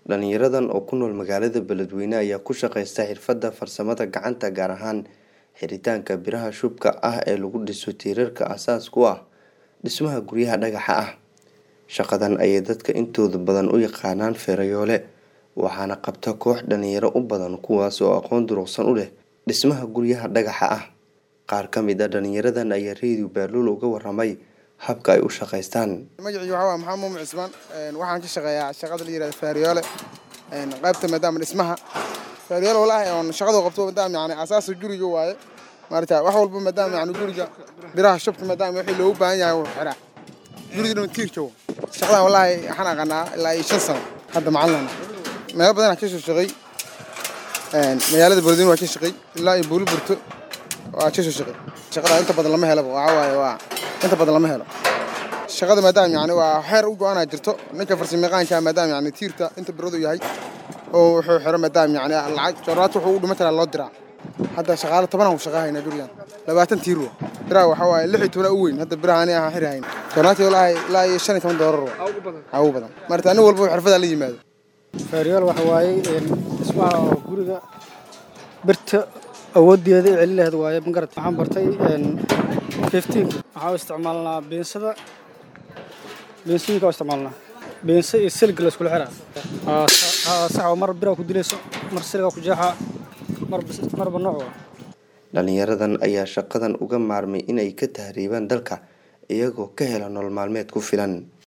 Dhalinyaradan oo ku nool magaalada Beledweyne ayaa ku shaqeysta xirfadda farsamada gacanta gaar ahaan xiritaanka biraha shubka ah ee lagu dhiso tiirarka aasaasiga u ah dhismaha guryaha dhagaxa ah. Shaqadan ayay dadka intooda badan u yaqaanaan feerayoole waxaana qabta koox dhalinyaro u badan kuwaas oo aqoon durugsan u leh dhismaha guryaha dhagaxa ah. Qaar ka mid ah dhalinyaradan ayaa Radio Baalul uga warramay habka ay u shaqeystaan. magacayga waxaa waaye maxamed muumin cismaan een waxaan ka shaqeeyaa shaqada la yirahdo feeriyoole een qaybta maadaama dhismaha feeriyoole walahi oon shaqada qabto maadaama yani aasaaska guriga waaye maarata wax walba maadaama yani guriga biraha shubka maadaama wixii loogu baahan yahay wuu xiraa guriga dhan tiir joogo shaqadan walahi waxaan aqaanaa ilaa iyo shan sano hadda macalin meelo badan aan ka soo shaqeey een magaalada Beledweyne waa ka shaqeey ilaa iyo Buuli Burto waa ka soo shaqeey shaqada inta badan lama helo waxa waaye waa inta badan lama helo shaqada maadaama yani waa xeer u go-aanaa jirto ninka farsamayaqaanka maadaama yani tiirta inta biradu yahay oo wuxuu xiro maadaama yani lacag jooraat wuxuu u dhima karaa loo diraa hadda shaqaale tobanaan ku shaqahaynaa gurigan labaatan tiir wa biraha waxaa waaye lix iyo tobanaa u weyn hadda biraha ani ahaan xirahayn jooraati walaahi ilaa iyo shan iyo toban doolar wa aa ugu badan marta nin walba xirfadaa la yimaado feeryool waxa waaye een, dhismaha oo guriga birta awoodeeda i celin lahayd waaye magarad waxaan bartay een, 15 waxaa u isticmaalnaa beensada beensooyinka u isticmaalnaa beensa iyo silga la iskula xiraa Aa, sa- aa, sax oo mar biraa ku dilayso mar silga ku jeexaa mar bis- marba nooc waa Dhalinyaradan ayaa shaqadan uga maarmay inay ka tahriibaan dalka iyagoo ka hela nolol maalmeed ku filan.